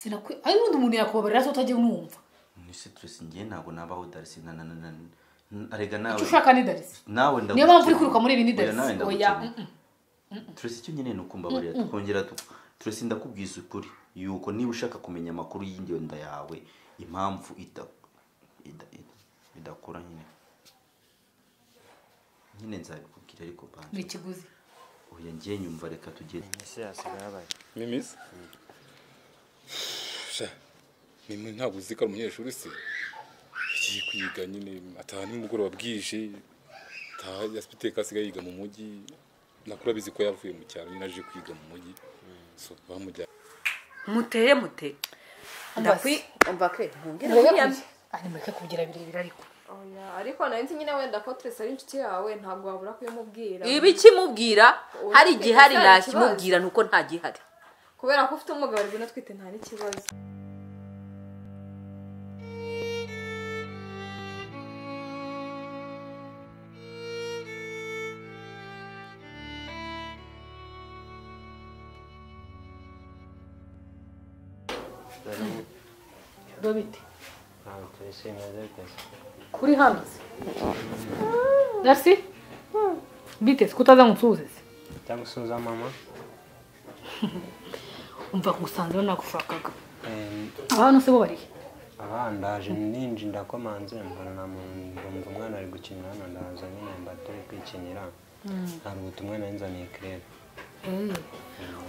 ari ubundi umuntu yakubabarira atatagiye unumva ni sitiresi ngiye ntabwo nabaho darisi na na na na arega nawe icyo ushaka ni darisi nawe niyo ndagukira mpamvu uri kwiruka muri ibi ni Oya, nawe darisi oya ndagukira mm, mm. turesi icyo nkeneye ni ukumbabarira tukongera tu turesi ndakubwiza ukuri yuko niba ushaka kumenya amakuru y'ingenda yawe impamvu ida- ida- ida- idakora nyine nyine nzabikubwira ariko ni banje ikiguzi oya ngiye nyumva reka tugere ese yasigaye abaye mimisi sha mimwe ntabwo uzi ko ari umunyeshuri se yagiye kwiga nyine ataha nimugoroba bwije ataha afite asigaye yiga mu mujyi nakura abizi ko yavuye mu cyaro nyine aje kwiga mu mujyi so bamujyanye muteye muteye ndakwi umva ke ntubwire kwiyamye ari mureke kugira birebire ariko Oya, ariko nari nzi nyine wenda ko Tracy ari inshuti yawe ntabwo wabura kuyimubwira iba ikimubwira hari igihe hari nakimubwira nuko nta gihari kubera ko ufite umugabo ari bunatwite nta n'ikibazo biba bite ntabwo turisi imeze guteza kuri hano se darisi biteze ko utaza ngo unsuhuze se cyangwa usuhuza mama umva ngusanze nagushakaga Eh, abantu se bo barihe abandaje ninji ndakomanze mbona na mu- mbumva umwana ari gukinira hano ndaza nyine mba turi kwikinira hari ubutumwa nari nzaniye kirebe Eh,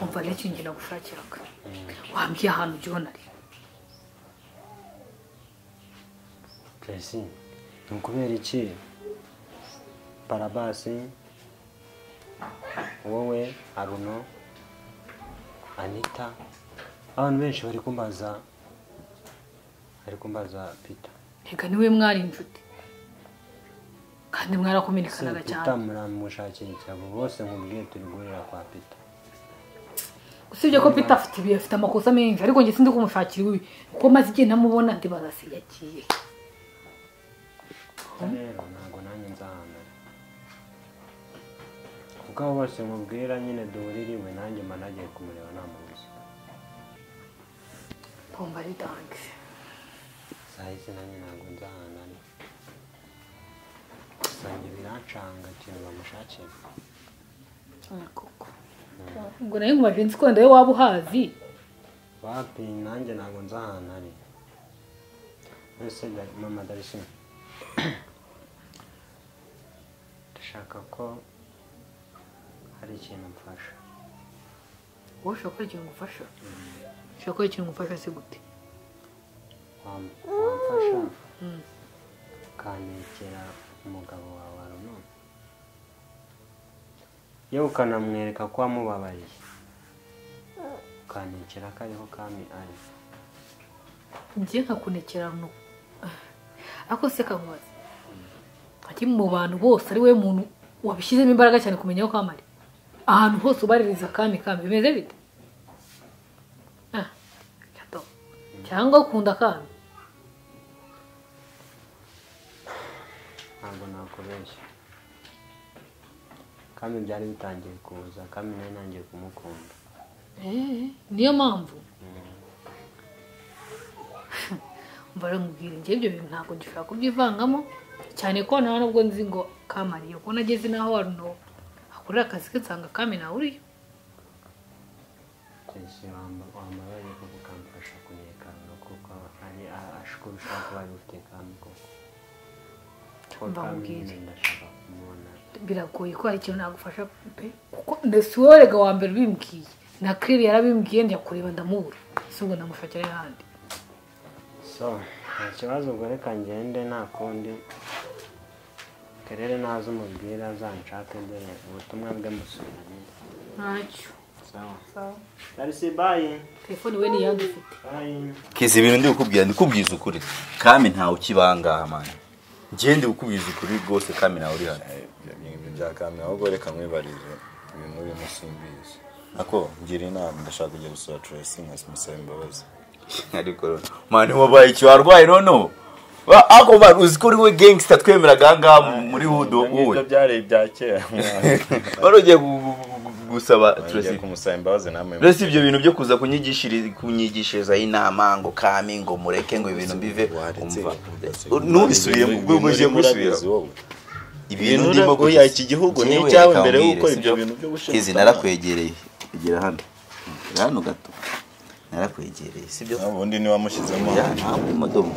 umva rero ikintu nagushakiraga wambwiye ahantu ugiho nari turisi ni ukubera iki parabasi wowe aruno anita abantu benshi bari kumbaza bari kumbaza pita reka niwe mwari inshuti kandi si mwarakominikanaga cyane pita muramushakira icyabo bose nkubwiye turi guhurira kwa pita usibye ko peter afite ibi afite amakosa menshi ariko njye sindi kumushakira iwe kuko maze igihe ntamubona ndibaza se yagiye rero ntabwo nanjye nzahana kuko abo bose mubwira nyine duhurira iwe nanjye mba nagiye kumureba namubuze pomba ari dange saa y'izi nanjye ntabwo nzahana gusa njye birancanga ikintu bamushakira koko ubwo nayo nkubaje nzi ko wenda we waba uhazi wapi nanjye ntabwo nzahana ari mbese da- mama darisi ndashaka ko hari ikintu mfasha wowe ushobora gukora ikintu ngufasha ushobora gukora ikintu ngufasha se gute wam- wamfasha ukanekera umugabo wawe arunoni yewe ukanamwereka ko wamubabariye ukanekera ko ariho kami ari njye nkakunekera no ariko se kamubaza ati mu bantu bose ari we muntu wabishyizemo imbaraga cyane kumenya aho kamari ahantu hose ubaririza kami kami bimeze bite Ah, shato. cyangwa ukunda kami ntabwo nakubeshya kami byari bitangiye kuza kami nawe ntangiye kumukunda Eh, niyo mpamvu mbara mubwira njye ibyo bintu ntabwo gishobora kubyivangamo cyane ko nta nubwo nzi ngo kamariye ko nageze n'aho waruno akorera akazi ke nsanga kami nawe uriyo Jesi wambabaye kuko ukamfasha kunyekanga kuko ari ashkurusha ko wari ufite kami koko Kuko kami Mbabwire. nyine ndashaka kumubona biragoye ko hari ikintu nagufasha pe kuko ndetse wowe rega wa mbere ubimbwiye na kiri yarabimbwiye njya kureba ndamubura si ubwo ndamushakira ahandi so nta kibazo ubwo reka ngende nta kundi karere naza umubwira azanshake dore ubutumwa bwe musubiranye ntacyo sawa darisi bayi telefone we niyandi ufite bayi kizi ibintu ndi kukubwira ndi kubwiza ukuri kami ntawe ukibangaha mani njye ndi kukubwiza ukuri rwose kami nawe uri hano ibintu bya kamwe ahubwo reka mwibarize ibintu birimo simbizi nako ngira inama ndashaka kujya gusura Tracy nkamusaba imbabazi ariko rero mani wabaye iki warwaye noneho Ba- ako ba- uzi ko uri we gangster twemeraga aha ngaha mu- muri hood wowe ibyo byari ibya kera barugiye gu- gu- gu- gusaba ngiye Tracy kumusaba imbabazi namwe rero si ibyo bintu byo kuza kunyigishiriza kunyigishirizaho inama ngo kame ngo mureke ngo ibintu bive umva ntubisubiremo ubwo uje gusubiramo ibintu Ibintu ndimo oya, iki gihugu ni Njyewe icyawe reka mbere nkubwire, y'uko si ibyo byo? bintu byo gushinga Kizi utama. narakwegereye kugera hano kugera hano gato narakwegereye sibyo ubundi niwamushyizemo Ya, ntabwo imodoka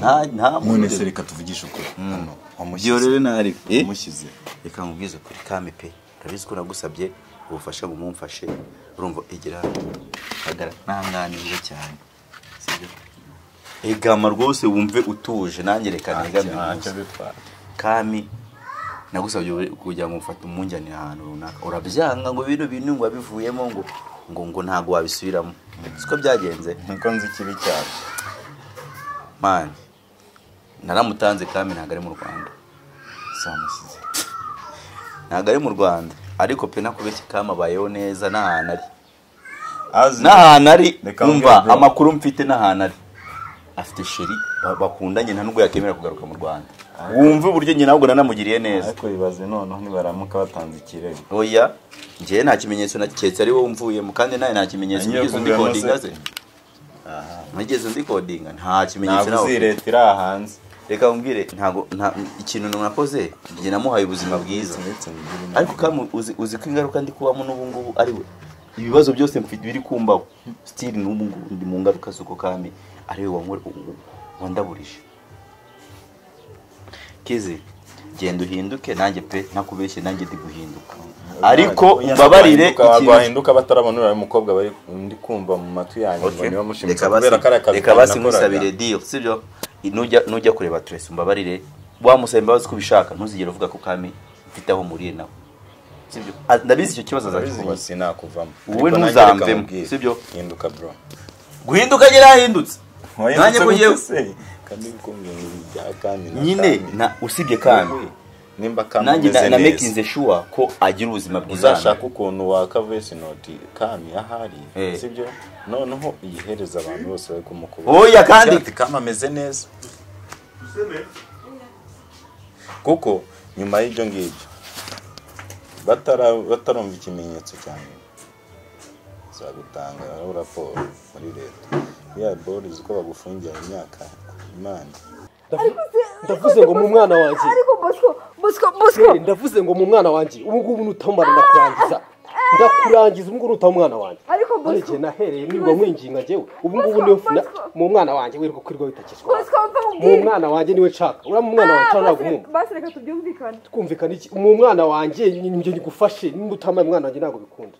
nta nta none se reka tuvugishe ukuri hano wamushyize byorere ntari Eh? wamushyize reka nkubwize kuri kame pe urabizi ko nagusabye ubufasha ngo mumfashe urumva egera hano. hagara ntanganirwa cyane sibyo egama rwose wumve utuje nanjye reka negame ntacyo rwose. bitwara kami nagusabye uri- kugira ngo mufate umunjyanire ahantu runaka urabyanga ngo bino bintu ngo wabivuyemo ngo ngo ngo ntabwo wabisubiramo siko byagenze niko nzi ikibi cyane mani naramutanze kami ntabwo ari mu rwanda zamushyize ntabwo ari mu rwanda ariko pe nakubeshya kama abayeho neza n'ahantu ari azi n'ahantu ari Reka umva ambwire, bro. amakuru mfite n'ahantu ari afite sheri ba- bakundanye nta nubwo yakemera kugaruka mu rwanda wumve uburyo nyina ahubwo nanamugiriye neza ariko bibaze noneho nibaramuka batanze ikirego oya njyewe nta kimenyetso na keretse ari wowe umvuyemo kandi nawe nta kimenyetso Ngiye wigeze undi kumvira kodinga amaze. ze wigeze undi kodinga nta kimenyetso ntabwo nawe uzi ufite. leta iri aha hanze reka wumvire ntabwo nta- ikintu nakoze njye namuhaye ubuzima bwiza uretse mugire inama. ariko kamu uzi, uzi ko ingaruka ndi kubamo n'ubu ngubu ari we ibibazo byose mfite biri kumbaho sitiri n'ubu ngubu ndi mu ngaruka z'uko kami ari we wanwe- wandaburije kizi genda uhinduke nanjye pe ntakubeshye nanjye ndi guhinduka ariko Oya, umbabarire wahinduka- ikintu wahinduka batarabona uriya mukobwa bari ndi kumva mu matwi yanjye ngo Okay. niba mushimisha Reka basi- kubera ko ari akazi reka basi kanjye nakoraga. nkwisabire deal sibyo nujya nujya kureba Tracy umbabarire wamusaba imbabazi ko ubishaka ntuzigere uvuga ko kami mfite aho muriye nawe sibyo Ah, ndabizi icyo kibazo Urabizi azakikubaza ngo sinakuvamo Wowe Ariko nanjye ntuzamvemo, reka nkubwire. sibyo? hinduka bro guhinduka nyine yahindutse nanjye Wahindutse ko gute ngewe se? kandi ko mbintu bya kandi na nyine kandi. na usibye kami Wowe, nimba kandi nanjye na- umeze na neza, making sure ko agira ubuzima bwiza uzashaka ukuntu waka voice note kami ahari Eh. sibyo noneho iyihereza abantu bose bari kumukubita oya kandi ati kama ameze neza kuko nyuma y'ibyo ngibyo batara- batarumva ikimenyetso cyane uzagutanga raporo muri leta ya bori uzi ko bagufungira imyaka imana ndavuze ngo mu mwana wanjye ariko bosco bosco bosco ndavuze ngo mu mwana wanjye ubu ngubu nutamara ndakurangiza ndakurangiza ubu ngubu nutaba umwana wanjye ariko bosco areke nahereye nirirwa mwinginga njyewe ubu ngubu niwe mfuna mu mwana wanjye wirirwa kwirirwa witakizwa bosco mva mu mubwire mwana wanjye niwe nshaka uriya mu mwana wanjye ntabwo basi- umwumva basi reka tubyumvikane twumvikana iki mu mwana wanjye njye ngufashe nimba utamaye umwana wanjye ntabwo bikunda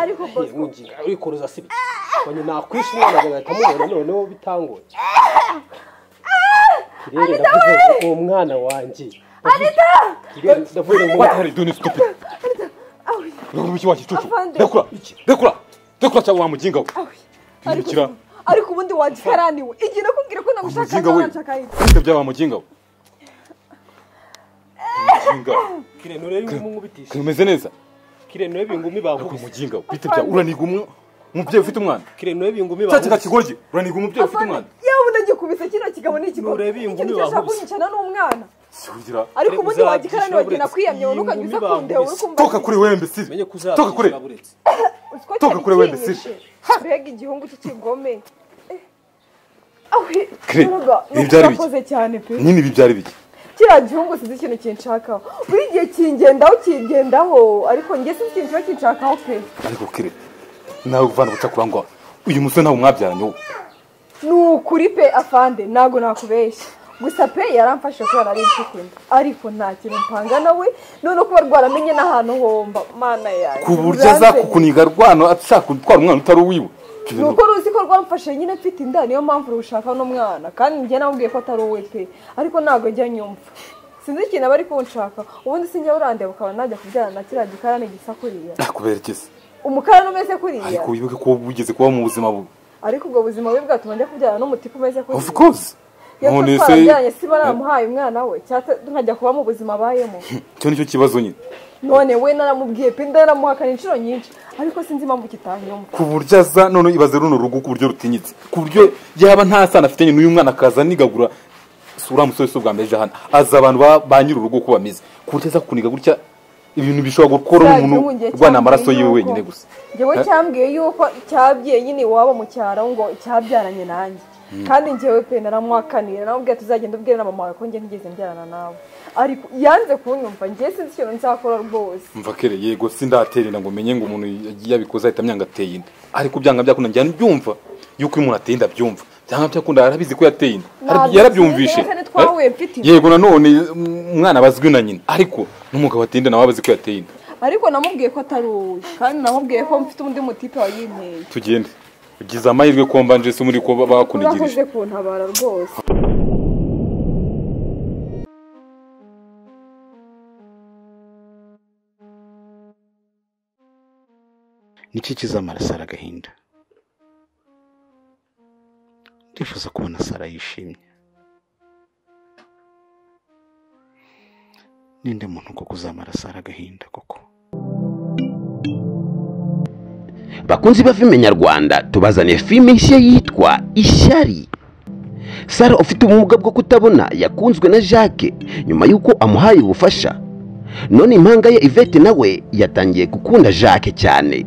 ariko Hey, bosco mwinginga urikoroza si bike wanjye nakwishe umwana wanjye agahita amubona noneho bitangoye kirere ndavuze ngo uwo mwana wanjye anita kirere ndavuze ngo hari duni stupid ndavuze iki wakicucu Afande. rekura iki rekura rekura cyangwa wamuginga we ariko Hindukira. ariko ubundi wagikaraniwe igihe nakubwira ko nagushaka Umuzinga we. nshaka yitwa ufite bya wamuginga we umuginga kirere nurebe ingumu bitisha kameze neza kirere nurebe ingumu bankubise umuginga we bite bya uraniga umwe- umubyeyi ufite umwana kirere nurebe ingumu cya kintu kigoryi uraniga umubyeyi ufite umwana yewe unagikubise kino kigabo ni ikigabo Nurebe iyi ngumi ikintu cyashaka bankubise. kunyicana n'umwana kugira ariko ubundi Uzabyishyura wagikaraniwe igihe buretse. nakwiyamye wowe Iyi ntukajya ngumi uzakundewe uri bankubise. kumva toka kuri wembe sibi toka kure uziko toka cyari kure wembe, kinyishe. mbega igihungu cy'ikigome Eh. Awe, Kire, Mbaraga, ibi nuko byari bike. urakoze cyane pe nyine ibi byari bike kiriya gihungu sinzi ikintu kinshakaho buri gihe kingendaho kingendaho ariko njye sinzi ikintu kiba kinshakaho pe ariko kire nawe uvana ubucakura ngo uyu musore ntawe mwabyaranye wowe ni ukuri pe afande ntabwo nakubeshya gusa pe yaramfashe kubera ari inshuti ariko nta kintu mpanga nawe none kuba rwaramenye n'ahantu homba mana yawe ku buryo azakukuniga rwano ashaka gutwara umwana utari uwiwe Ibyo ni bintu- uko ruzi ko rwamfashe nyine mfite inda niyo mpamvu rushaka n'umwana kandi njye namubwiye ko atari uwe pe ariko ntabwo ajya nyumva sinzi ikintu aba ari kunshaka ubundi sinjya urandeba ukaba najya kubyarana na kiriya gikarane gisa kuriya nakuberekeza umukarani umeze kuriya ariko wibuke ko wigeze kuba mu buzima bubi ariko ubwo buzima bubi bwatuma njya kubyarana n'umutipe umeze kuri of course none none se se siba naramuhaye umwana we cyangwa nkajya kuba mu buzima abayemo icyo nicyo kibazo nyine none we naramubwiye pe ndanamuhakana inshuro nyinshi ariko sinzi impamvu kitanyumva ku buryo aza none ibaze runo rugo ku buryo rutinyitse ku buryo yaba nta sana afitanye n'uyu mwana akaza anigagura si uriya musore si ubwa mbere ejo hano azi abantu ba ba nyir'urugo uko bameze ku buryo aza kuniga gutya ibintu bishobora gukora umuntu urwana amaraso yiwe wenyine gusa njyewe cyambwiye yuko cyabwiye nyine iwabo mu cyaro ngo cyabyaranye nanjye kandi njyewe pe naramwakanira nawe ubwe tuzagenda ubwira na mama wawe ko njye ntigeze mbyarana nawe ariko yanze kunyumva njye sinzi ikintu nzakora rwose mva kere yego sindaterera ngo menye ngo umuntu yabikoze ahita amyanga ateye inda ariko byanga byakunda njyana byumva yuko iyo umuntu ateye inda byumva byanga byakunda arabizi ko yateye inda Hari- yarabyumvishe Ntabwo sinzi, twahuye mfite inda. yego nanone umwana abazwi na nyina ariko n'umugabo ateye inda nawe abazi ko yateye inda ariko namubwiye ko atari uwe kandi namubwiye ko mfite undi mutipe wayinteye tugende ugize amahirwe ko mbanje se muri ko bakunigirije urakoze kuntabara rwose niki kizamara sara agahinda ndifuza kubona sara yishimye ninde muntu ko kuzamara sara agahinda koko bakunzi ba filime nyarwanda tubazaniye filime nshya yitwa ishyari sara ufite ubumuga bwo kutabona yakunzwe na jacques nyuma y'uko amuhaye ubufasha none impanga ye ivete nawe yatangiye gukunda jacques cyane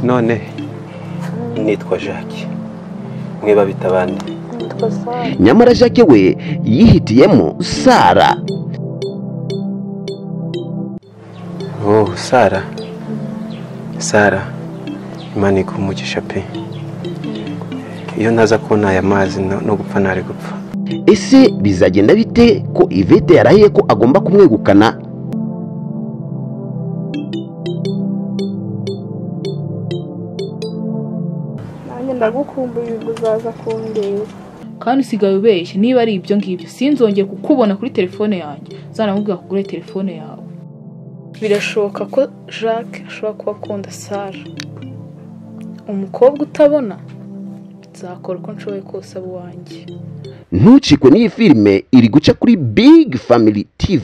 none nitwa jacques mweba bita abandi nyamara jacques we yihitiyemo sara oh sara sara imana iguhe umugisha pe iyo ntaza kubona aya mazi no no gupfa ntari gupfa ese bizagenda bite ko ivete yarahiye ko agomba kumwegukana nanjye ndagukumbuye ubwo uzaza kundeba kandi usigaye ubeshya niba ari ibyo ngibyo sinzongeye kukubona kuri telefone yanjye zanamubwira kugura telefone yawe birashoboka ko jacques ashobora kuba akunda sara umukobwa utabona nzakora uko nshoboye kose abo wanjye ntucikwe n'iyi filime iri guca kuri big family tv